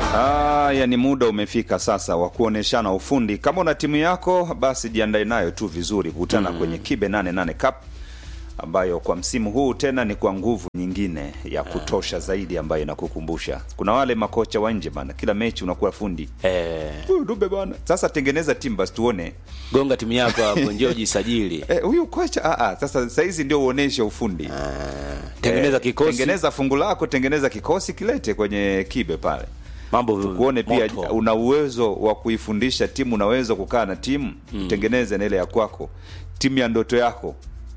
Haya, ni muda umefika sasa wa kuoneshana ufundi. Kama una timu yako, basi jiandae nayo tu vizuri kukutana kwenye Kibe 88 Cup ambayo kwa msimu huu tena ni kwa nguvu nyingine ya kutosha zaidi ambayo inakukumbusha. Kuna wale makocha wa nje bana, kila mechi unakuwa fundi. Eh, Huyu Dube bana. Sasa tengeneza timu basi tuone. gonga timu yako hapo, njoo jisajili. Eh, huyu kocha ah ah, sasa saizi ndio uoneshe ufundi. Tengeneza Eh, kikosi, Tengeneza fungu lako, tengeneza kikosi kilete kwenye Kibe pale. mambo kuone pia moto. una uwezo wa kuifundisha timu, unaweza kukaa na timu tengeneze na ile ya kwako, timu ya ndoto yako.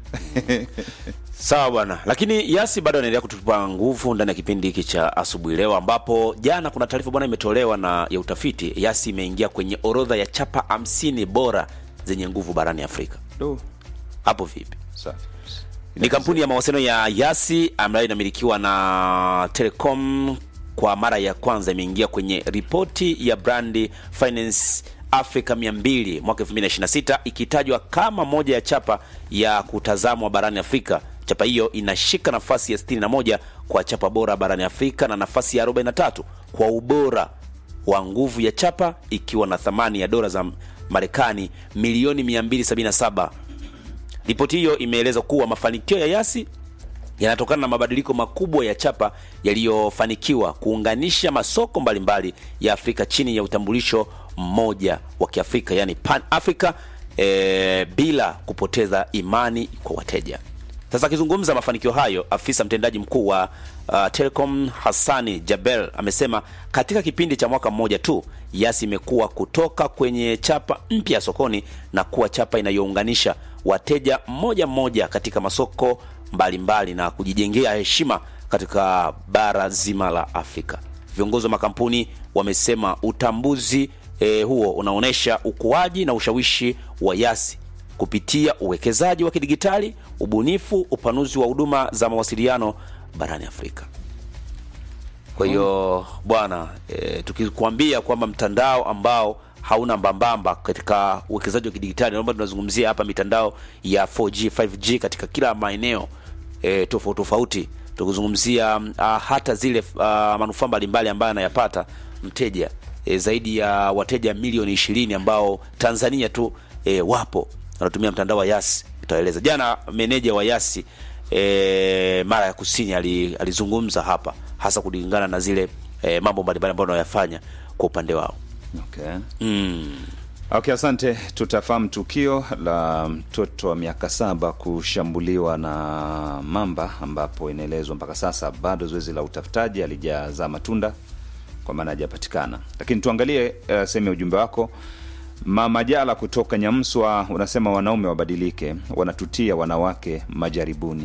Sawa bwana, lakini Yasi bado anaendelea kutupa nguvu ndani ya kipindi hiki cha asubuhi leo, ambapo jana kuna taarifa bwana imetolewa na ya utafiti. Yasi imeingia kwenye orodha ya chapa hamsini bora zenye nguvu barani Afrika. Do, Hapo vipi? safi. Ni kampuni ya mawasiliano ya Yasi ambayo inamilikiwa na Telecom. Kwa mara ya kwanza imeingia kwenye ripoti ya Brand Finance Africa 200 mwaka 2026 ikitajwa kama moja ya chapa ya kutazamwa barani Afrika. Chapa hiyo inashika nafasi ya 61 kwa chapa bora barani Afrika na nafasi ya 43 kwa ubora wa nguvu ya chapa ikiwa na thamani ya dola za Marekani milioni 277. Ripoti hiyo imeeleza kuwa mafanikio ya Yasi yanatokana na mabadiliko makubwa ya chapa yaliyofanikiwa kuunganisha masoko mbalimbali ya Afrika chini ya utambulisho mmoja wa Kiafrika, yani Pan Africa, e, bila kupoteza imani kwa wateja. Sasa akizungumza mafanikio hayo, afisa mtendaji mkuu wa uh, Telecom Hassani Jabel amesema katika kipindi cha mwaka mmoja tu Yasi imekuwa kutoka kwenye chapa mpya sokoni na kuwa chapa inayounganisha wateja mmoja mmoja katika masoko mbalimbali mbali na kujijengea heshima katika bara zima la Afrika. Viongozi wa makampuni wamesema utambuzi eh, huo unaonyesha ukuaji na ushawishi wa Yasi kupitia uwekezaji wa kidigitali, ubunifu, upanuzi wa huduma za mawasiliano barani Afrika. Kwa hiyo bwana, e, tukikwambia kwamba mtandao ambao hauna mbambamba katika uwekezaji wa kidigitali, naomba tunazungumzia hapa mitandao ya 4G, 5G katika kila maeneo e, tofauti tofauti, tukizungumzia ah, hata zile ah, manufaa mbalimbali ambayo anayapata mteja e, zaidi ya wateja milioni ishirini ambao Tanzania tu e, wapo wanatumia mtandao wa Yasi. Itaeleza jana meneja wa Yasi e, mara ya kusini ali- alizungumza hapa hasa kulingana na zile e, mambo mbalimbali ambayo wanayafanya kwa upande wao. Okay. Mm. Okay, asante. Tutafahamu tukio la mtoto wa miaka saba kushambuliwa na mamba, ambapo inaelezwa mpaka sasa bado zoezi la utafutaji halijazaa matunda, kwa maana hajapatikana. Lakini tuangalie uh, sehemu ya ujumbe wako. Mama Jala kutoka Nyamswa unasema wanaume wabadilike, wanatutia wanawake majaribuni.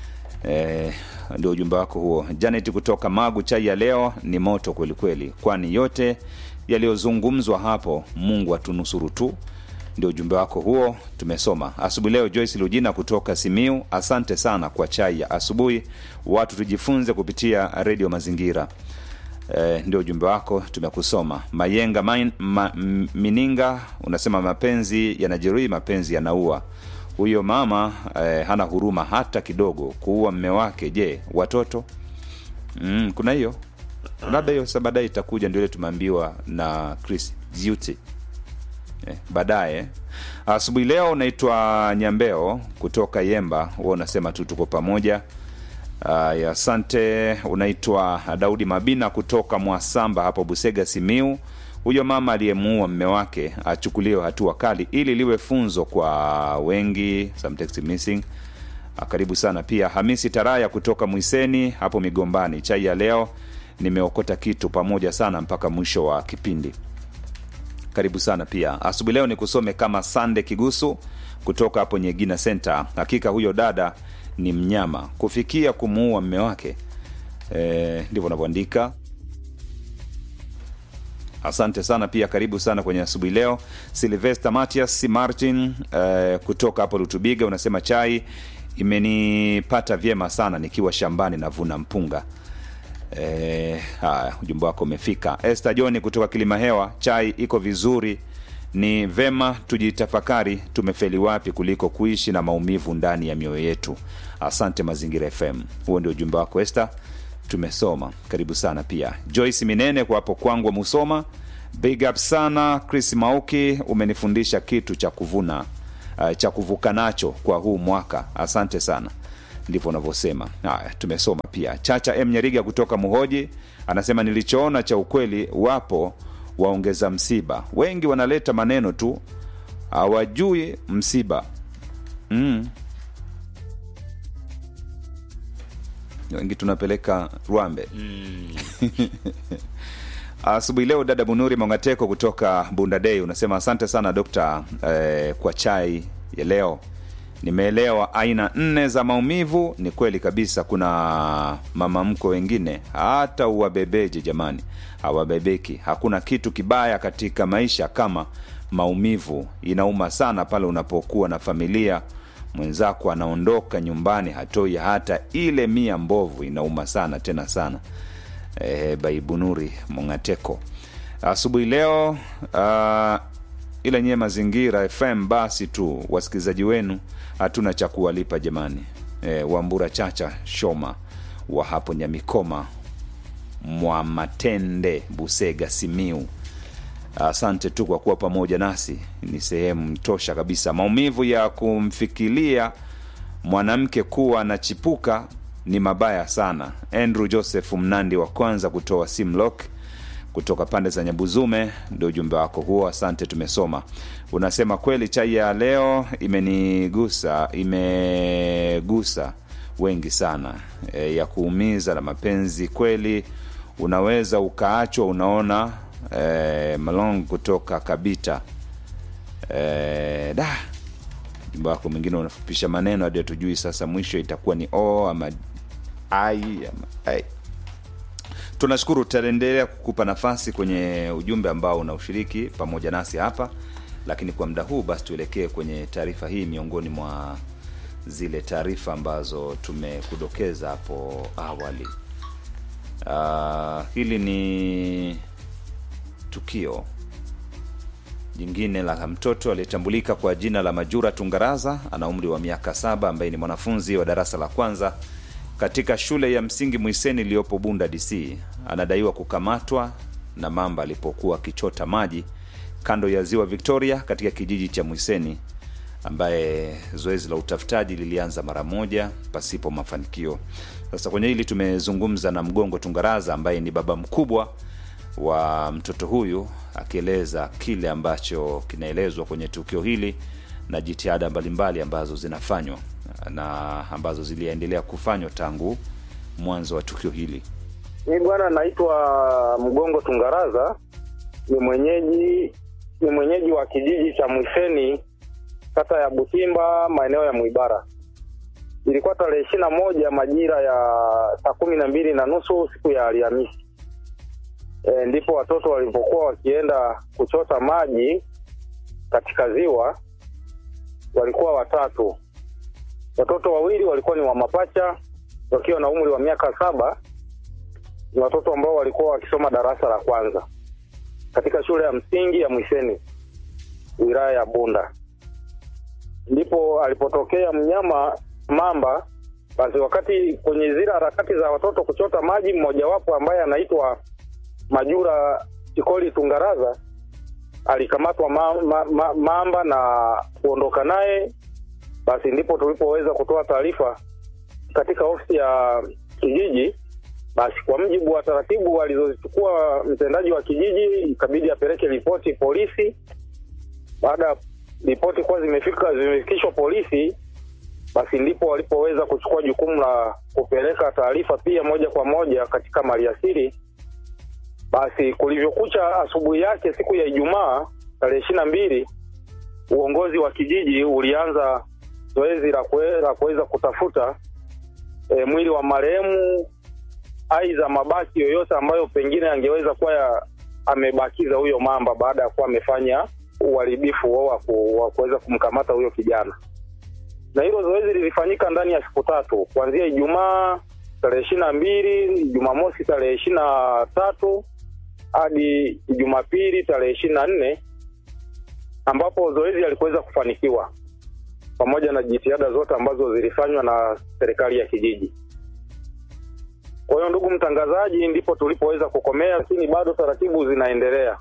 Eh, ndio ujumbe wako huo. Janet kutoka Magu, chai ya leo ni moto kweli kweli, kwani yote yaliyozungumzwa hapo Mungu atunusuru tu. Ndio ujumbe wako huo, tumesoma asubuhi leo. Joyce Lujina kutoka Simiu, asante sana kwa chai ya asubuhi. Watu tujifunze kupitia redio Mazingira. Eh, ndio ujumbe wako tumekusoma. Mayenga main, ma, m- Mininga unasema mapenzi yanajeruhi, mapenzi yanaua. Huyo mama eh, hana huruma hata kidogo kuua mme wake. Je, watoto? Mm, kuna hiyo labda hiyo sa baadaye itakuja, ndio ile tumeambiwa na Chris Duty eh, baadaye. Asubuhi leo unaitwa Nyambeo kutoka Yemba, huo unasema tu tuko pamoja. Aya, asante. Unaitwa Daudi Mabina kutoka Mwasamba hapo Busega, Simiu. Huyo mama aliyemuua mme wake achukuliwe hatua kali ili liwe funzo kwa wengi. Some text missing. Ah, Karibu sana pia Hamisi Taraya kutoka Mwiseni hapo Migombani. Chai ya leo nimeokota kitu pamoja sana mpaka mwisho wa kipindi. Karibu sana pia asubuhi leo ni kusome kama Sande Kigusu kutoka hapo Nyegina Center. Hakika huyo dada ni mnyama kufikia kumuua mme wake, e, ndivyo unavyoandika. Asante sana pia, karibu sana kwenye asubuhi leo. Silvester Matias Martin eh, kutoka hapo Lutubiga unasema chai imenipata vyema sana nikiwa shambani navuna mpunga. Eh, haya ujumbe wako umefika. Esther John kutoka Kilima Hewa, chai iko vizuri, ni vema tujitafakari tumefeli wapi kuliko kuishi na maumivu ndani ya mioyo yetu. Asante Mazingira FM. Huo ndio ujumbe wako Esther. tumesoma karibu sana pia joyce minene kwa hapo kwangwa musoma big up sana chris mauki umenifundisha kitu cha kuvuna uh, cha kuvuka nacho kwa huu mwaka asante sana ndivyo unavyosema haya tumesoma pia chacha m nyariga kutoka muhoji anasema nilichoona cha ukweli wapo waongeza msiba wengi wanaleta maneno tu hawajui msiba mm. wengi tunapeleka rwambe asubuhi leo dada bunuri mongateko kutoka bundadei unasema asante sana dokta eh, kwa chai ya leo nimeelewa aina nne za maumivu ni kweli kabisa kuna mamamko wengine hata uwabebeje jamani hawabebeki hakuna kitu kibaya katika maisha kama maumivu inauma sana pale unapokuwa na familia mwenzako anaondoka nyumbani hatoi hata ile mia mbovu inauma sana tena sana e, baibunuri mongateko asubuhi leo uh, ila nyie mazingira fm basi tu wasikilizaji wenu hatuna cha kuwalipa jamani e, wambura chacha shoma wa hapo nyamikoma mwamatende busega simiu asante tu kwa kuwa pamoja nasi ni sehemu tosha kabisa maumivu ya kumfikiria mwanamke kuwa anachipuka ni mabaya sana andrew joseph mnandi wa kwanza kutoa simlock kutoka pande za nyabuzume ndio ujumbe wako huo asante tumesoma unasema kweli chai ya leo imenigusa imegusa wengi sana e, ya kuumiza na mapenzi kweli unaweza ukaachwa unaona e, malong kutoka kabita e, da ujumbe wako mwingine unafupisha maneno hadi hatujui sasa mwisho itakuwa ni o ama ai ama ai tunashukuru tutaendelea kukupa nafasi kwenye ujumbe ambao unaushiriki pamoja nasi hapa lakini kwa muda huu basi tuelekee kwenye taarifa hii miongoni mwa zile taarifa ambazo tumekudokeza hapo awali uh, hili ni tukio jingine la mtoto aliyetambulika kwa jina la majura tungaraza ana umri wa miaka saba ambaye ni mwanafunzi wa darasa la kwanza katika shule ya msingi mwiseni iliyopo bunda dc anadaiwa kukamatwa na mamba alipokuwa akichota maji kando ya ziwa victoria katika kijiji cha mwiseni ambaye zoezi la utafutaji lilianza mara moja pasipo mafanikio sasa kwenye hili tumezungumza na mgongo tungaraza ambaye ni baba mkubwa wa mtoto huyu akieleza kile ambacho kinaelezwa kwenye tukio hili na jitihada mbalimbali ambazo zinafanywa na ambazo ziliendelea kufanywa tangu mwanzo wa tukio hili Mi bwana naitwa Mgongo Tungaraza, ni mwenyeji ni mwenyeji wa kijiji cha Mwiseni, kata ya Butimba, maeneo ya Mwibara. Ilikuwa tarehe ishirini na moja majira ya saa kumi na mbili na nusu siku ya Alhamisi. E, ndipo watoto walipokuwa wakienda kuchota maji katika ziwa, walikuwa watatu. Watoto wawili walikuwa ni wa mapacha wakiwa na umri wa miaka saba ni watoto ambao walikuwa wakisoma darasa la kwanza katika shule ya msingi ya Mwiseni wilaya ya Bunda. Ndipo alipotokea mnyama mamba. Basi wakati kwenye zile harakati za watoto kuchota maji, mmojawapo ambaye anaitwa Majura Chikoli Tungaraza alikamatwa ma, ma, ma, mamba na kuondoka naye. Basi ndipo tulipoweza kutoa taarifa katika ofisi ya kijiji basi kwa mjibu wa taratibu alizozichukua mtendaji wa kijiji ikabidi apeleke ripoti polisi. Baada ya ripoti kuwa zimefika zimefikishwa polisi, basi ndipo walipoweza kuchukua jukumu la kupeleka taarifa pia moja kwa moja katika maliasili. Basi kulivyokucha asubuhi yake siku ya Ijumaa tarehe ishirini na mbili uongozi wa kijiji ulianza zoezi la kuweza kutafuta e, mwili wa marehemu aidha mabaki yoyote ambayo pengine angeweza kuwa amebakiza huyo mamba baada ya kuwa amefanya uharibifu wa kuweza kumkamata huyo kijana. Na hilo zoezi lilifanyika ndani ya siku tatu kuanzia Ijumaa tarehe ishirini na mbili, Jumamosi tarehe ishirini na tatu hadi Jumapili tarehe ishirini na nne ambapo zoezi alikuweza kufanikiwa pamoja na jitihada zote ambazo zilifanywa na serikali ya kijiji. Kwa hiyo ndugu mtangazaji, ndipo tulipoweza kukomea, lakini bado taratibu zinaendelea.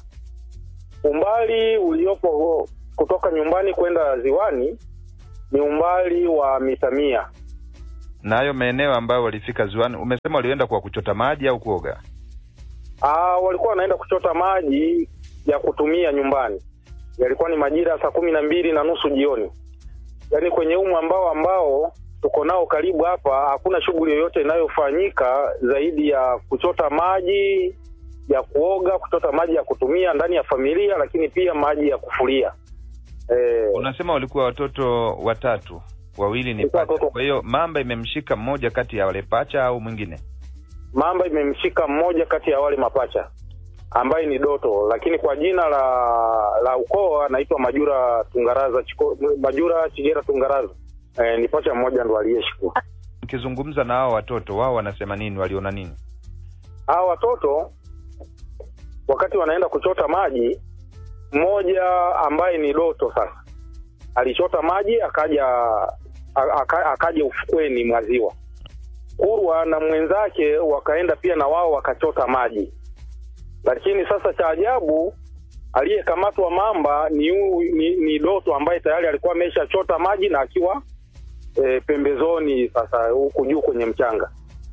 Umbali uliopo kutoka nyumbani kwenda ziwani ni umbali wa mita mia. Na hayo maeneo ambayo walifika ziwani, umesema walienda kwa kuchota maji au kuoga? Aa, walikuwa wanaenda kuchota maji ya kutumia nyumbani. Yalikuwa ni majira ya saa kumi na mbili na nusu jioni, yaani kwenye umu ambao ambao tuko nao karibu hapa, hakuna shughuli yoyote inayofanyika zaidi ya kuchota maji ya kuoga, kuchota maji ya kutumia ndani ya familia, lakini pia maji ya kufulia. Eh, Unasema walikuwa watoto watatu, wawili ni Walikuwa pacha. watoto- Kwa hiyo mamba imemshika mmoja kati ya wale pacha au mwingine? mamba imemshika mmoja kati ya wale mapacha ambaye ni Doto, lakini kwa jina la la ukoo anaitwa Majura Tungaraza Chiko, Majura Chigera Tungaraza. Eh, ni pacha mmoja ndo aliyeshikwa. Ukizungumza na hao watoto, wao wanasema nini? Waliona nini? Hawa watoto wakati wanaenda kuchota maji, mmoja ambaye ni Doto sasa alichota maji akaja a- aka, akaja ufukweni mwa ziwa. Kurwa na mwenzake wakaenda pia na wao wakachota maji, lakini sasa cha ajabu aliyekamatwa mamba ni, hu, ni, ni Doto ambaye tayari alikuwa ameshachota maji na akiwa e, pembezoni sasa huku juu kwenye mchanga.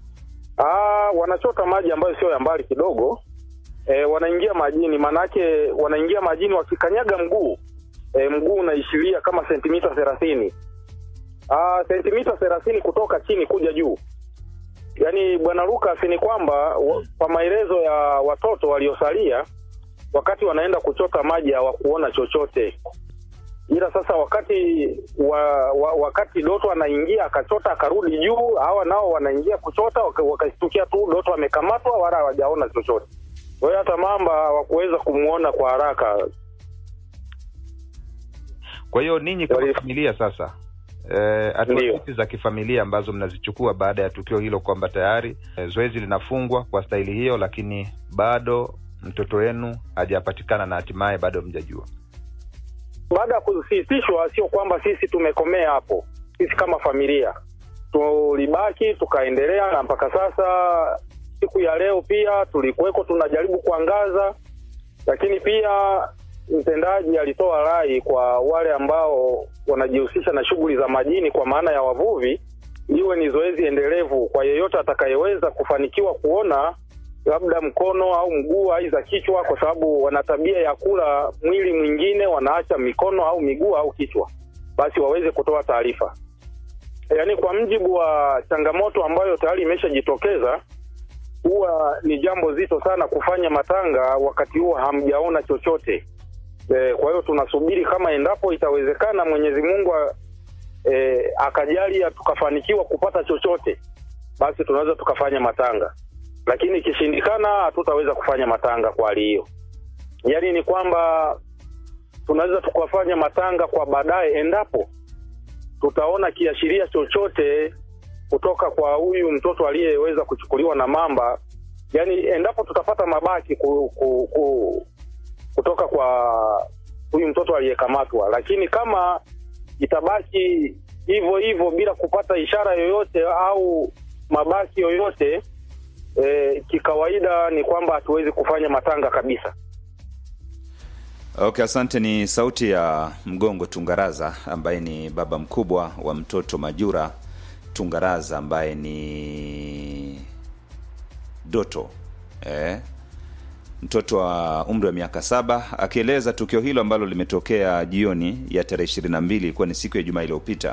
Ah, wanachota maji ambayo sio ya mbali kidogo. E, wanaingia majini, manake wanaingia majini wakikanyaga mguu e, mguu unaishiria kama sentimita thelathini Ah, sentimita thelathini kutoka chini kuja juu. Yaani bwana Lucas, ni kwamba wa- kwa maelezo ya watoto waliosalia, wakati wanaenda kuchota maji hawakuona chochote, ila sasa wakati wa, wa, wakati Doto anaingia akachota akarudi juu, hawa nao wanaingia kuchota waka- wakastukia tu Doto amekamatwa, wala hawajaona chochote. Kwa hiyo hata mamba hawakuweza kumwona kwa haraka. Kwa hiyo ninyi kama Wali- familia sasa eh, hatua Ndiyo. zipi za kifamilia ambazo mnazichukua baada ya tukio hilo, kwamba tayari eh, zoezi linafungwa kwa staili hiyo, lakini bado mtoto wenu hajapatikana na hatimaye bado mjajua? baada ya kusisitishwa, sio kwamba sisi tumekomea hapo. Sisi kama familia tulibaki tukaendelea, na mpaka sasa siku ya leo pia tulikuweko tunajaribu kuangaza, lakini pia mtendaji alitoa rai kwa wale ambao wanajihusisha na shughuli za majini, kwa maana ya wavuvi, iwe ni zoezi endelevu kwa yeyote atakayeweza kufanikiwa kuona labda mkono au mguu aidha kichwa, kwa sababu wana tabia ya kula mwili mwingine, wanaacha mikono au miguu au kichwa, basi waweze kutoa taarifa. Yaani, kwa mjibu wa changamoto ambayo tayari imeshajitokeza, huwa ni jambo zito sana kufanya matanga wakati huo hamjaona chochote. E, kwa hiyo tunasubiri kama endapo itawezekana, Mwenyezi Mungu e, akajalia tukafanikiwa kupata chochote, basi tunaweza tukafanya matanga lakini ikishindikana hatutaweza kufanya matanga kwa hali hiyo. Yaani ni kwamba tunaweza tukafanya matanga kwa baadaye endapo tutaona kiashiria chochote kutoka kwa huyu mtoto aliyeweza kuchukuliwa na mamba, yaani endapo tutapata mabaki ku, ku, ku, kutoka kwa huyu mtoto aliyekamatwa, lakini kama itabaki hivyo hivyo bila kupata ishara yoyote au mabaki yoyote E, kikawaida ni kwamba hatuwezi kufanya matanga kabisa. Okay, asante. Ni sauti ya Mgongo Tungaraza ambaye ni baba mkubwa wa mtoto Majura Tungaraza ambaye ni Doto eh, mtoto wa umri wa miaka saba, akieleza tukio hilo ambalo limetokea jioni ya tarehe ishirini na mbili ilikuwa ni siku ya Jumaa iliyopita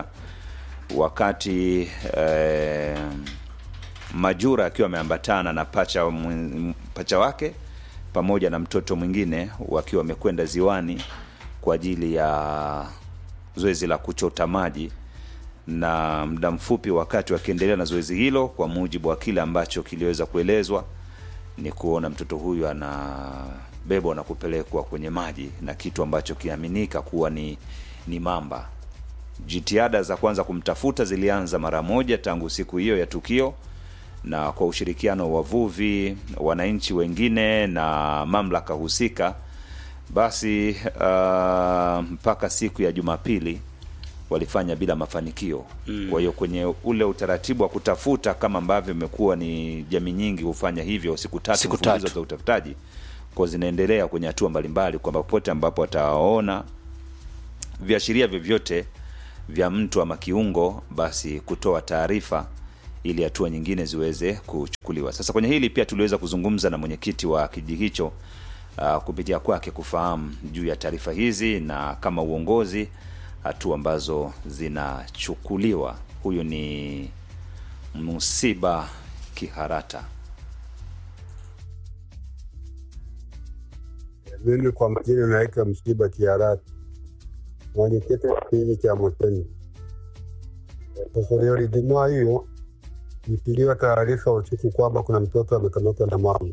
wakati eh, Majura akiwa ameambatana na pacha, mwen- pacha wake pamoja na mtoto mwingine wakiwa wamekwenda ziwani kwa ajili ya zoezi la kuchota maji, na muda mfupi wakati wakiendelea na zoezi hilo, kwa mujibu wa kile ambacho kiliweza kuelezwa, ni kuona mtoto huyu anabebwa na kupelekwa kwenye maji na kitu ambacho kinaaminika kuwa ni, ni mamba. Jitihada za kwanza kumtafuta zilianza mara moja tangu siku hiyo ya tukio, na kwa ushirikiano wa wavuvi, wananchi wengine na mamlaka husika, basi uh, mpaka siku ya Jumapili walifanya bila mafanikio kwa hiyo kwenye ule utaratibu wa kutafuta kama ambavyo imekuwa ni jamii nyingi hufanya hivyo siku tatu Siku mfululizo tatu. za utafutaji kwa zinaendelea kwenye hatua mbalimbali kwamba popote ambapo wataona viashiria vyovyote vya mtu ama kiungo basi kutoa taarifa ili hatua nyingine ziweze kuchukuliwa sasa kwenye hili pia tuliweza kuzungumza na mwenyekiti wa kijiji hicho uh, kupitia kwake kufahamu juu ya taarifa hizi na kama uongozi hatua ambazo zinachukuliwa huyu ni msiba kiharata Mimi kwa majina naitwa Msiba Kiarati, mwenyekiti wa kijiji cha Moteni. Sasa leo Ijumaa hiyo nipiliwa taarifa usiku kwamba kuna mtoto amekamatwa na mama.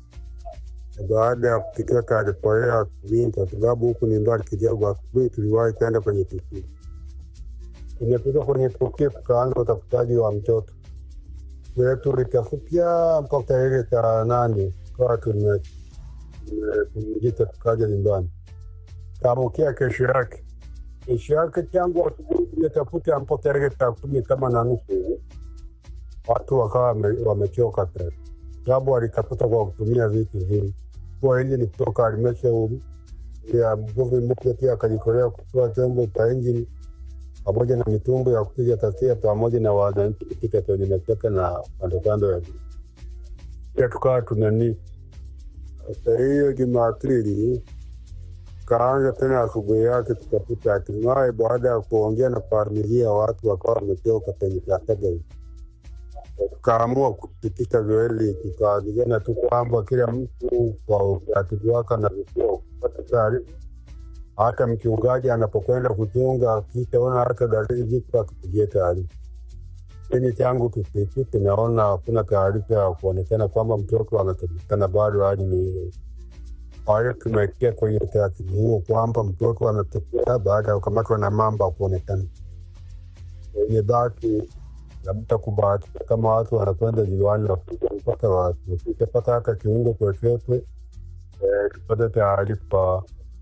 Na Baada ya kupitia taarifa hiyo asubuhi, kwa sababu huku ni mbali kidogo, asubuhi tuliwahi kwenda kwenye tukio. Tumefika kwenye tukio, tukaanza utafutaji wa mtoto wetu, litafutia mpaka ile saa nane tukawa tume tumejita tukaja nyumbani. Kaamkia kesho yake, kesho yake tangu asubuhi tumetafuta mpaka ile saa kumi kama na nusu hivi, watu wakawa wame- wamechoka tena, sababu walitafuta kwa kutumia vitu vingi. Kwa hili ni kutoka halmashauri ya mvuvi mpya, pia akajikolea kutoa chombo cha injini pamoja na mitumbo ya kupiga tasia pamoja na wananchi kupita kwenye matoka na kandokando ya juu. Pia tukawa tunanii sasa hiyo Jumapili kaanza tena asubuhi yake tukakuta hatimaye, baada ya kuongea na familia, watu wakawa wametoka kwenye tataga hii, tukaamua kupitisha zoezi, tukaagizana tu kwamba kila mtu kwa utaratibu wake anavyokuwa kupata taarifa. Hata mchungaji anapokwenda kuchunga, akishaona hata dalili zipo, akipigia taarifa. Lakini tangu kipindi tunaona hakuna taarifa ya kuonekana kwamba mtoto anapatikana bado, hadi ni kwa hiyo tumeingia kwenye utaratibu huo kwamba mtoto anatokea baada ya kukamatwa na mamba kuonekana. Wenye basi labda kubahatika kama watu wanakwenda jiwani wafike mpaka wasipata hata kiungo chochote, eh, tupate taarifa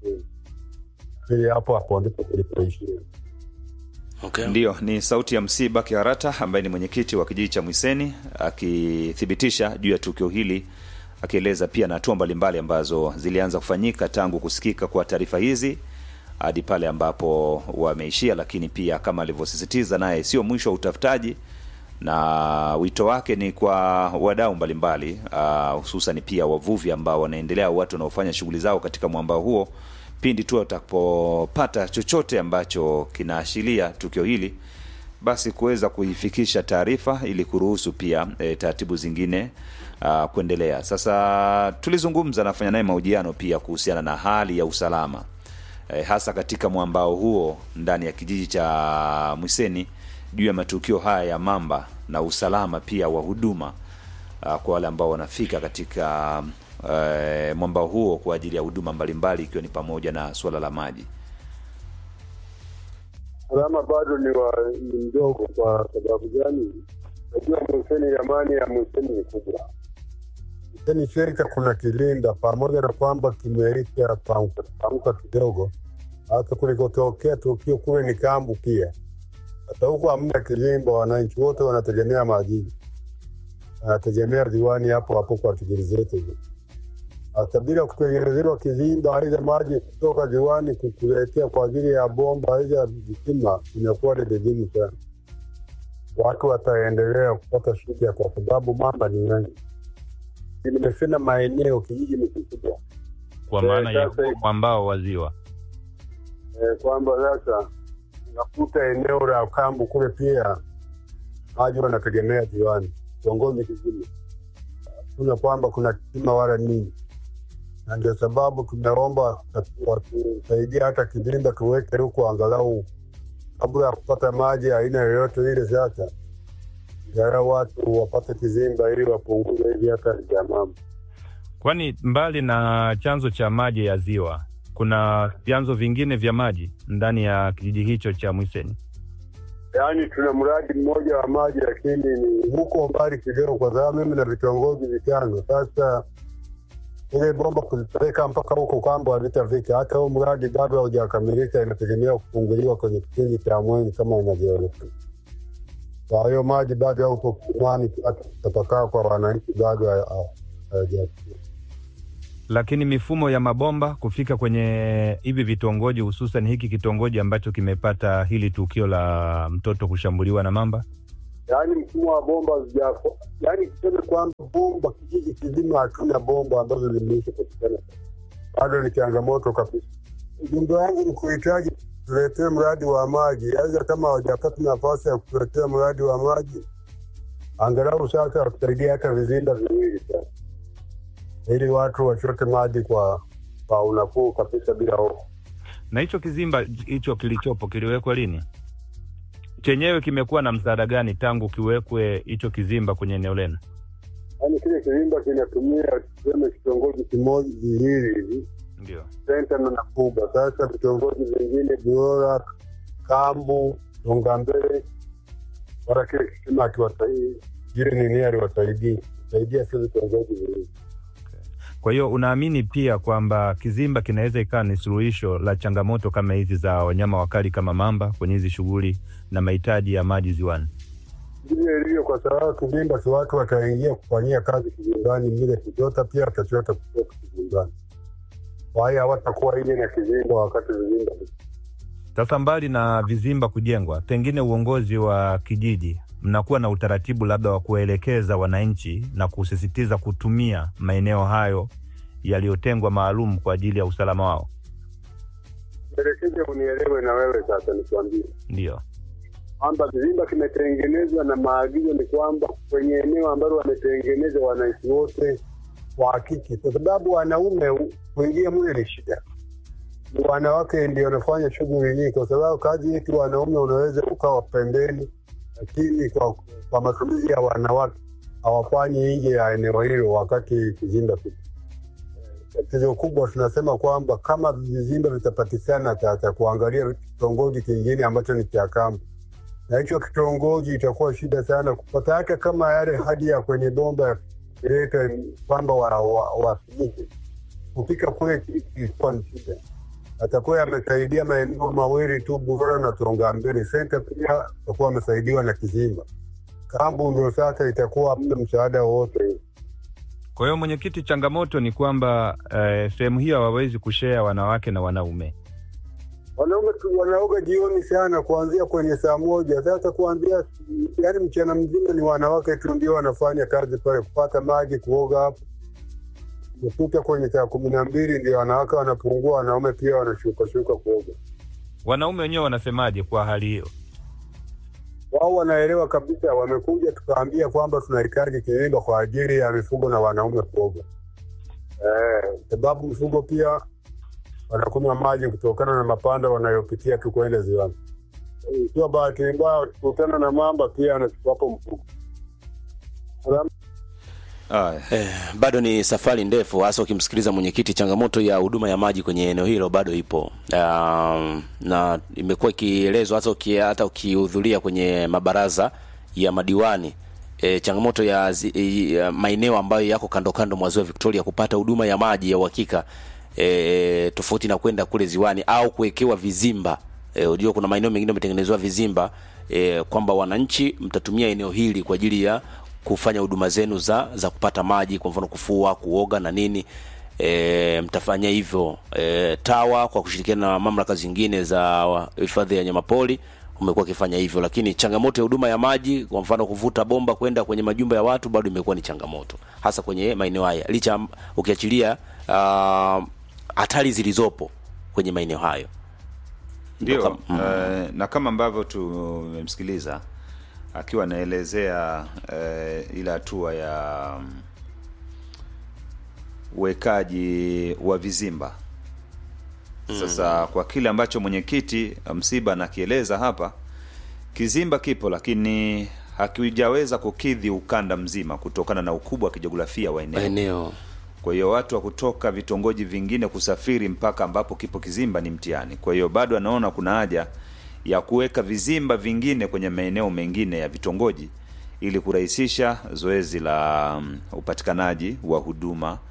ili hapo hapo ndipo tulipoishia. okay. Ndiyo, ni sauti ya Msiba Kiharata ambaye ni mwenyekiti wa kijiji cha Mwiseni akithibitisha juu ya tukio hili, akieleza pia na hatua mbalimbali ambazo zilianza kufanyika tangu kusikika kwa taarifa hizi hadi pale ambapo wameishia, lakini pia kama alivyosisitiza naye, sio mwisho wa utafutaji na wito wake ni kwa wadau mbalimbali ah, hususan pia wavuvi ambao wanaendelea, watu wanaofanya shughuli zao katika mwambao huo, pindi tu watakapopata chochote ambacho kinaashiria tukio hili, basi kuweza kuifikisha taarifa ili kuruhusu pia e, taratibu zingine uh, kuendelea. Sasa tulizungumza nafanya naye mahojiano pia kuhusiana na hali ya usalama e, hasa katika mwambao huo ndani ya kijiji cha Mwiseni juu ya matukio haya ya mamba na usalama pia wa huduma uh, kwa wale ambao wanafika katika uh, mwambao huo kwa ajili ya huduma mbalimbali ikiwa ni pamoja na suala la maji. Usalama bado ni, wa, ni mdogo. Kwa sababu gani? Najua Mwiseni, ramani ya Mwiseni ni kubwa. Mwiseni shirika kuna kilinda, pamoja na kwamba kimeisha panguka panguka kidogo, hata kulikotokea tukio kule ni kambu pia. Hata huku hamna kilimba, wananchi wote wanategemea majini, wanategemea ziwani hapo hapo kwa shughuli zetu hizo. Hata bila kutengenezewa kizimba, aidha maji kutoka ziwani kukuletea kwa ajili ya bomba aidha visima, inakuwa ni vigumu sana. Watu wataendelea kupata shida kwa sababu mamba ni wengi. Nimesema maeneo, kijiji ni kikubwa kwa Eh, maana ya sasa- huo mwambao wa ziwa. eh, kwamba sasa unakuta eneo la kambu kule pia maji wanategemea ziwani, kitongoji kizima kuna kwamba kuna kisima wala nini, na ndio sababu tumeomba watusaidia hata kizimba tuweke huko angalau kabla ya kupata maji ya aina yoyote ile. Sasa gara watu wapate kizimba ili wapunguze hivi hata vya mambo Kwani mbali na chanzo cha maji ya ziwa, kuna vyanzo vingine vya maji ndani ya kijiji hicho cha Mwiseni? yaani tuna mradi mmoja wa maji lakini ni huko mbali kidogo, kwa sababu mimi na vitongoji vitano. Sasa ile bomba kulipeleka mpaka huko kwamba havitafika. Hata huu mradi bado haujakamilika, inategemea kufunguliwa kwenye kipindi cha mwezi kama inavyoelekea. Kwa hiyo maji bado yaupo kisimani, tapakaa kwa wananchi bado haya- haya- hayajafikia. Lakini mifumo ya mabomba kufika kwenye hivi vitongoji, hususan hiki kitongoji ambacho kimepata hili tukio la mtoto kushambuliwa na mamba, yaani mfumo wa bomba hazijafo, yaani tuseme kwamba bomba kijiji kizima hatuna bomba ambazo zimeisha patikana, bado ni changamoto kabisa. Ujumbe wangu ni kuhitaji tuletee mradi wa maji, aidha kama hawajapata nafasi ya kutuletea mradi wa maji, angalau sasa watusaidia hata vizinda viwili sasa, ili watu wachote maji kwa kwa unafuu kabisa bila hofu. na hicho kizimba hicho kilichopo kiliwekwa lini? Chenyewe kimekuwa na msaada gani tangu kiwekwe hicho kizimba kwenye eneo lenu? Yaani kile kizimba kinatumia tuseme kitongoji kimoja viwili hivi Ndio. senta na Nakuba. Sasa vitongoji vingine Biora, Kambu, Tongambele, wala kile kisima akiwasaidii jile nini aliwasaidii saidia sio vitongoji viwili. Kwa hiyo unaamini pia kwamba kizimba kinaweza ikawa ni suluhisho la changamoto kama hizi za wanyama wakali kama mamba kwenye hizi shughuli na mahitaji ya maji ziwani? Ndivyo ilivyo, kwa sababu kizimba si watu wataingia kufanyia kazi kizimbani, mile kuchota pia watachota kutoka kizimbani. Kwa hiyo hawatakuwa ile na kizimba wakati vizimba Sasa mbali na vizimba kujengwa, pengine uongozi wa kijiji mnakuwa na utaratibu labda wa kuwaelekeza wananchi na kusisitiza kutumia maeneo hayo yaliyotengwa maalum kwa ajili ya usalama wao? Elekeze unielewe na wewe sasa, nikwambie Ndio. kwamba kizimba kimetengenezwa na maagizo ni kwamba kwenye eneo ambalo wametengeneza wananchi wote wahakiki, kwa sababu wanaume kuingia mule ni shida, ni wanawake ndio wanafanya shughuli nyingi, kwa sababu kazi yetu wanaume unaweza ukawa pembeni, lakini kwa, kwa matumizi ya wanawake hawafanyi nje ya eneo hilo wakati kizimba kipo. Tatizo kubwa tunasema kwamba kama vizimba vitapatikana cha cha kuangalia kitongoji kingine ambacho ni cha kambi na hicho kitongoji itakuwa shida sana kupata, hata kama yale hadi ya kwenye bomba ileta kwamba wafinike wa, wa kupika kule ilikuwa ni shida. Atakuwa amesaidia maeneo mawili tu, Bura na Tongambele senta, pia atakuwa amesaidiwa na Kizimba. Kambu ndio sasa itakuwa hamna msaada wowote. Kwa hiyo mwenyekiti, changamoto ni kwamba eh, sehemu hiyo hawawezi kushea wanawake na wanaume. Wanaume tu wanaoga jioni sana, kuanzia kwenye saa moja. Sasa kuanzia yani mchana mzima ni wanawake tu ndio wanafanya kazi pale, kupata maji, kuoga hapo. Kufika kwenye saa kumi na mbili ndio wanawake wanapungua, wanaume pia wanashuka shuka kuoga. Wanaume wenyewe wanasemaje kwa hali hiyo? Wao wanaelewa kabisa, wamekuja tukaambia kwamba tunahitaji kizimba kwa ajili ya mifugo na wanaume kuoga, eh, sababu mifugo pia wanakunywa maji kutokana na mapanda wanayopitia tu kwenda ziwani. Ikiwa bahati mbaya wakikutana na mamba, pia anachukuapo mfugo. Aya. Eh, bado ni safari ndefu, hasa ukimsikiliza mwenyekiti. Changamoto ya huduma ya maji kwenye eneo hilo bado ipo, um, na imekuwa ikielezwa hata uki, hata ukihudhuria kwenye mabaraza ya madiwani e, changamoto ya, zi- ya maeneo ambayo yako kando kando mwa ziwa Victoria kupata huduma ya maji ya uhakika e, tofauti na kwenda kule ziwani au kuwekewa vizimba. E, unajua kuna maeneo mengine yametengenezewa vizimba e, kwamba wananchi mtatumia eneo hili kwa ajili ya kufanya huduma zenu za za kupata maji, kwa mfano kufua, kuoga na nini. E, mtafanya hivyo e, TAWA kwa kushirikiana na mamlaka zingine za hifadhi ya wanyamapori umekuwa ukifanya hivyo, lakini changamoto ya huduma ya maji, kwa mfano kuvuta bomba kwenda kwenye majumba ya watu, bado imekuwa ni changamoto, hasa kwenye maeneo haya, licha ya- ukiachilia ah, hatari zilizopo kwenye maeneo hayo. Ndio, Kama- mm. eh, na kama ambavyo tumemsikiliza akiwa anaelezea eh, ile hatua ya mm, uwekaji wa vizimba. Sasa kwa kile ambacho mwenyekiti Msiba anakieleza hapa, kizimba kipo, lakini hakijaweza kukidhi ukanda mzima kutokana na ukubwa wa kijiografia wa eneo. Maeneo Kwa hiyo watu wa kutoka vitongoji vingine kusafiri mpaka ambapo kipo kizimba ni mtihani. Kwa hiyo bado anaona kuna haja ya kuweka vizimba vingine kwenye maeneo mengine ya vitongoji ili kurahisisha zoezi la mm, upatikanaji wa huduma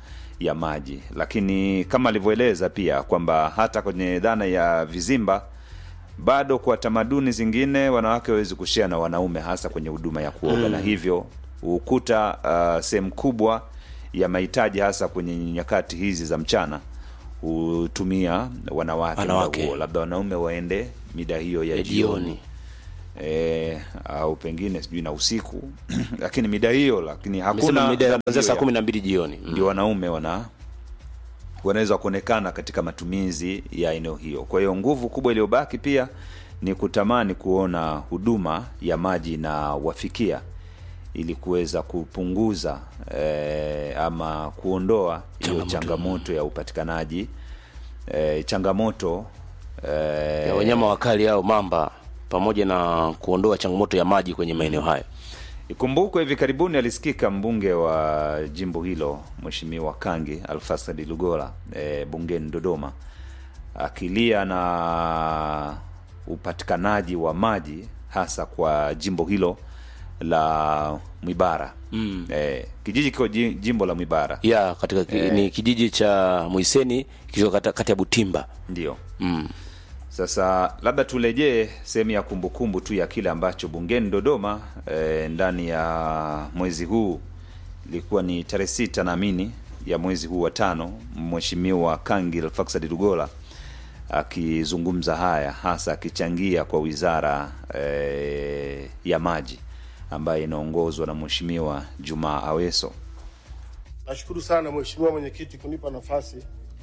ya maji, lakini kama alivyoeleza pia kwamba hata kwenye dhana ya vizimba bado kwa tamaduni zingine wanawake hawezi kushea na wanaume hasa kwenye huduma ya kuoga na hivyo hukuta uh, sehemu kubwa ya mahitaji hasa kwenye nyakati hizi za mchana hutumia wanawake, muda Wanawake. huo. labda wanaume waende mida hiyo ya Ya jioni jioni. e, au pengine sijui na usiku lakini mida hiyo lakini Amesema hakuna mida ya dhana kuanzia hiyo saa ya- kumi na mbili jioni Mm. ndio wanaume wana wanaweza kuonekana katika matumizi ya eneo hiyo. Kwa hiyo nguvu kubwa iliyobaki pia ni kutamani kuona huduma ya maji na wafikia ili kuweza kupunguza eh, ama kuondoa hiyo Changamoto. changamoto ya upatikanaji eh, changamoto eh, ya wanyama wakali au mamba pamoja na kuondoa changamoto ya maji kwenye maeneo hayo. Ikumbukwe hivi karibuni alisikika mbunge wa jimbo hilo Mheshimiwa Kangi Alfasadi Lugola e, bungeni Dodoma akilia na upatikanaji wa maji hasa kwa jimbo hilo la Mwibara mm. e, kijiji kiko ji- jimbo la Mwibara ya katika ki, ni kijiji cha Mwiseni kilicho kata- kati ya Butimba. ndio Mm. Sasa labda turejee sehemu ya kumbukumbu tu ya kile ambacho bungeni Dodoma e, ndani ya mwezi huu ilikuwa ni tarehe sita naamini ya mwezi huu wa tano, Mheshimiwa Kangi Alfaxad Lugola akizungumza haya hasa akichangia kwa wizara e, ya maji ambayo inaongozwa na Mheshimiwa Jumaa Aweso. Nashukuru sana Mheshimiwa Mwenyekiti kunipa nafasi.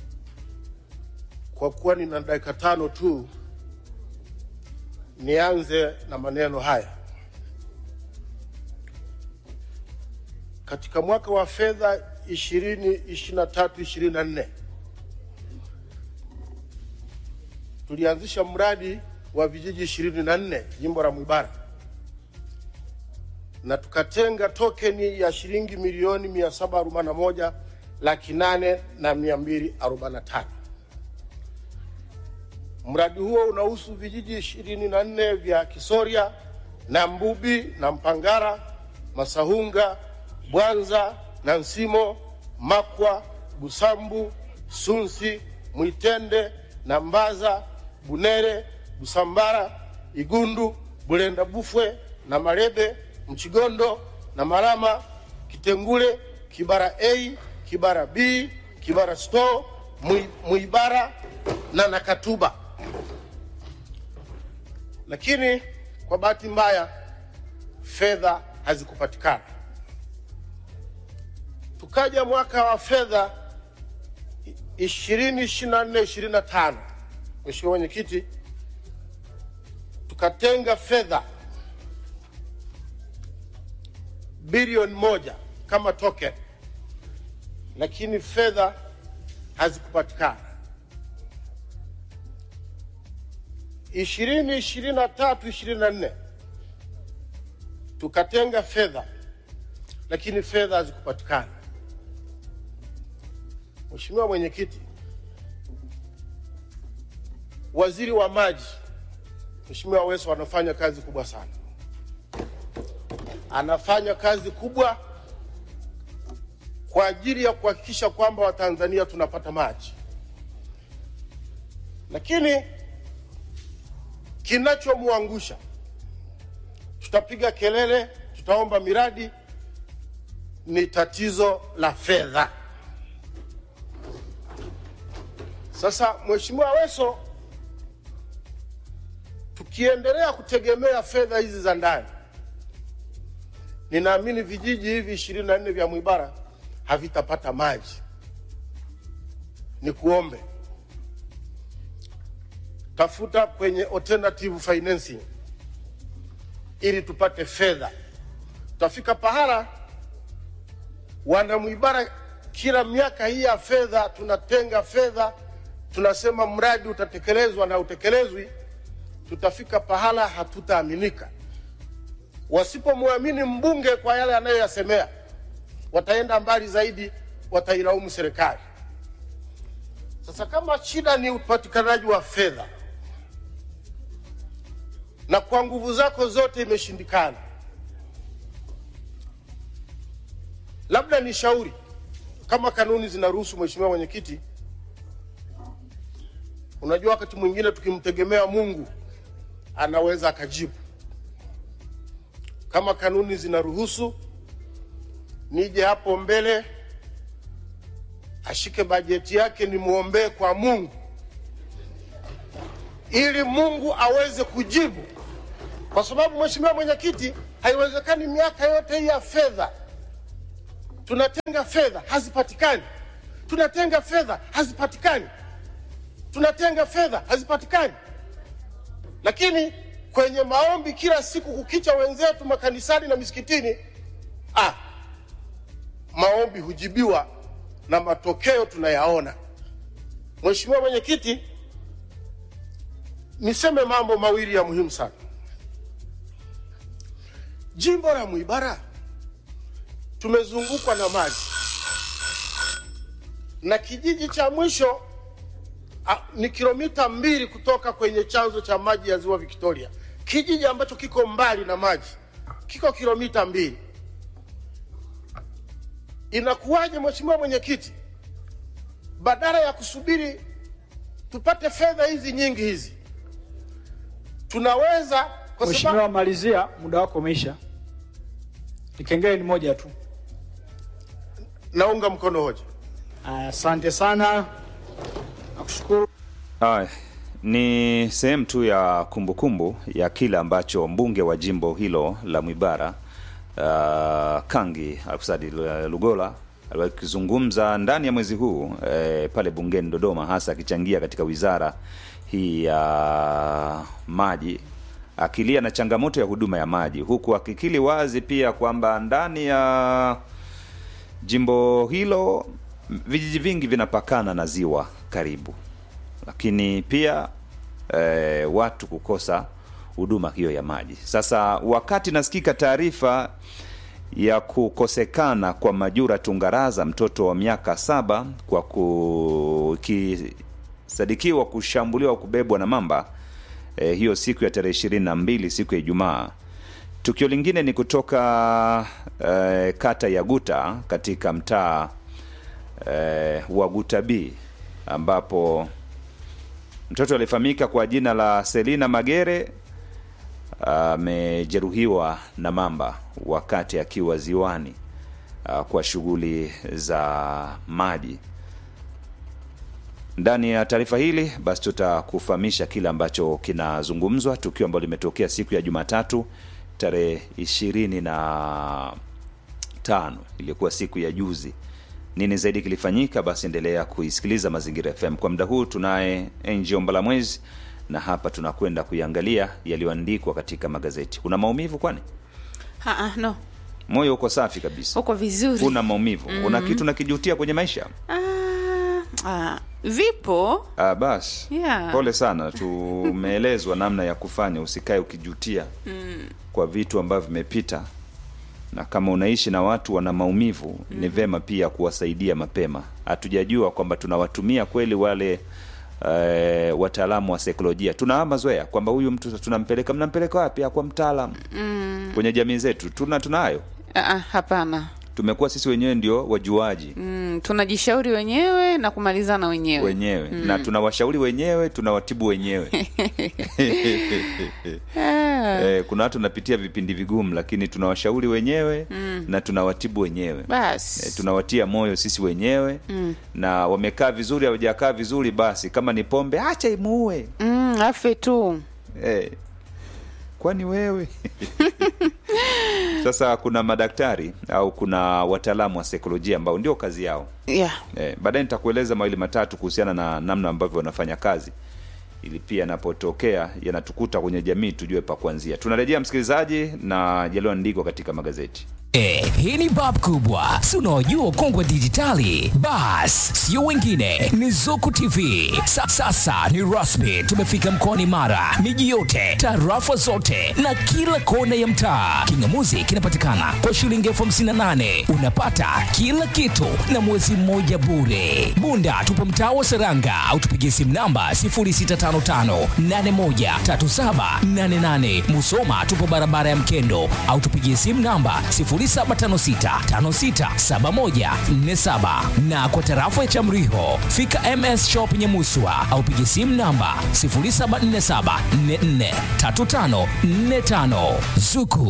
Kwa kuwa nina dakika tano tu, nianze na maneno haya. Katika mwaka wa fedha 2023 24 tulianzisha mradi wa vijiji 24 jimbo la Mwibara na tukatenga tokeni ya shilingi milioni 741 laki nane na mia mbili arobaini na tano. Mradi huo unahusu vijiji ishirini na nne vya Kisoria na Mbubi na Mpangara, Masahunga, Bwanza na Nsimo, Makwa, Busambu, Sunsi, Mwitende na Mbaza, Bunere, Busambara, Igundu, Bulenda Bufwe na Marebe, Mchigondo na Marama, Kitengule, Kibara A, Kibara B, Kibara Store, Mwi- Mwibara na Nakatuba. Lakini kwa bahati mbaya fedha hazikupatikana. Tukaja mwaka wa fedha 2024 25, Mheshimiwa Mwenyekiti, tukatenga fedha bilioni moja kama token, lakini fedha hazikupatikana. ishirini ishirini na tatu ishirini na nne tukatenga fedha, lakini fedha hazikupatikana. Mheshimiwa Mwenyekiti, waziri wa maji Mheshimiwa Aweso anafanya kazi kubwa sana, anafanya kazi kubwa kwa ajili ya kuhakikisha kwamba Watanzania tunapata maji, lakini kinachomwangusha, tutapiga kelele, tutaomba miradi, ni tatizo la fedha. Sasa Mheshimiwa Aweso, tukiendelea kutegemea fedha hizi za ndani, ninaamini vijiji hivi ishirini na nne vya Mwibara havitapata maji. Ni kuombe tafuta kwenye alternative financing ili tupate fedha. Tutafika pahala wana Mwibara, kila miaka hii ya fedha tunatenga fedha, tunasema mradi utatekelezwa na utekelezwi. Tutafika pahala hatutaaminika. Wasipomwamini mbunge kwa yale anayoyasemea, wataenda mbali zaidi, watailaumu serikali. Sasa kama shida ni upatikanaji wa fedha na kwa nguvu zako zote imeshindikana, labda ni shauri kama kanuni zinaruhusu, Mheshimiwa Mwenyekiti, unajua wakati mwingine tukimtegemea Mungu anaweza akajibu. Kama kanuni zinaruhusu, nije hapo mbele ashike bajeti yake, nimwombee kwa Mungu ili Mungu aweze kujibu, kwa sababu Mheshimiwa Mwenyekiti, haiwezekani miaka yote hii ya fedha tunatenga fedha hazipatikani, tunatenga fedha hazipatikani, tunatenga fedha hazipatikani, lakini kwenye maombi kila siku kukicha, wenzetu makanisani na misikitini, ah, maombi hujibiwa na matokeo tunayaona. Mheshimiwa Mwenyekiti, niseme mambo mawili ya muhimu sana. Jimbo la Mwibara tumezungukwa na maji na kijiji cha mwisho a, ni kilomita mbili kutoka kwenye chanzo cha maji ya ziwa Victoria. Kijiji ambacho kiko mbali na maji kiko kilomita mbili. Inakuwaje Mheshimiwa Mwenyekiti, badala ya kusubiri tupate fedha hizi nyingi hizi, tunaweza kwa Mheshimiwa, sababu malizia, muda wako umeisha. Kipengele ni moja tu. naunga mkono hoja. Aya, Asante sana, nakushukuru. Haya, ni sehemu tu ya kumbukumbu ya kile ambacho mbunge wa jimbo hilo la Mwibara uh, Kangi Alfsadi Lugola aliwahi kuzungumza ndani ya mwezi huu eh, pale bungeni Dodoma, hasa akichangia katika wizara hii ya maji, akilia na changamoto ya huduma ya maji, huku akikili wazi pia kwamba ndani ya jimbo hilo vijiji vingi vinapakana na ziwa karibu lakini pia eh, watu kukosa huduma hiyo ya maji. Sasa wakati nasikika taarifa ya kukosekana kwa Majura Tungaraza, mtoto wa miaka saba, kwa kukisadikiwa kushambuliwa kubebwa na mamba eh, hiyo siku ya tarehe ishirini na mbili siku ya Ijumaa. Tukio lingine ni kutoka eh, kata ya Guta katika mtaa eh, wa Guta B ambapo mtoto aliyefahamika kwa jina la Selina Magere amejeruhiwa na mamba wakati akiwa ziwani ah, kwa shughuli za maji. Ndani ya taarifa hili basi tutakufahamisha kile ambacho kinazungumzwa, tukio ambalo limetokea siku ya Jumatatu tarehe ishirini na tano ilikuwa siku ya juzi. Nini zaidi kilifanyika? Basi endelea kuisikiliza Mazingira FM. Kwa muda huu tunaye Angel Mbalamwezi na hapa tunakwenda kuiangalia yaliyoandikwa katika magazeti. Una maumivu kwani? Ha, ah, no Moyo uko safi kabisa, uko vizuri una maumivu una kitu nakijutia kwenye maisha? ah, ah, vipo Ah, basi Yeah. pole sana, tumeelezwa namna ya kufanya, usikae ukijutia kwa vitu ambavyo vimepita, na kama unaishi na watu wana maumivu ni vema pia kuwasaidia mapema. Hatujajua kwamba tunawatumia kweli wale eh, wataalamu wa saikolojia. Tuna mazoea kwamba huyu mtu tunampeleka, mnampeleka wapi? Ah, Kwa mtaalamu kwenye jamii zetu tuna tunayo, ah, ah, hapana tumekuwa sisi wenyewe ndio wajuaji mm, tunajishauri wenyewe na kumalizana wenyewe wenyewe na tunawashauri wenyewe tunawatibu wenyewe Ah, eh, kuna watu wanapitia vipindi vigumu lakini tunawashauri wenyewe na tunawatibu wenyewe eh, basi tunawatia moyo sisi wenyewe na wamekaa vizuri hawajakaa vizuri basi kama ni pombe acha imuue mm, afe tu eh, kwani wewe sasa kuna madaktari au kuna wataalamu wa saikolojia ambao ndio kazi yao yeah. Eh, baadaye nitakueleza mawili matatu kuhusiana na namna ambavyo wanafanya kazi ili pia yanapotokea yanatukuta kwenye jamii tujue pa kuanzia. Tunarejea msikilizaji na yaliyoandikwa katika magazeti. Eh, hii ni bab kubwa si unaojua ukongwe wa dijitali bas sio wengine ni zuku tv Sa, sasa ni rasmi tumefika mkoani mara miji yote tarafa zote na kila kona ya mtaa kingamuzi kinapatikana kwa shilingi elfu hamsini na nane unapata kila kitu na mwezi mmoja bure bunda tupo mtaa wa seranga au tupigie simu namba 0655813788 musoma tupo barabara ya mkendo au tupigie simu namba 07 0756567147 na kwa tarafa ya Chamriho fika MS Shop Nyamuswa au piga simu namba 0747443545 Zuku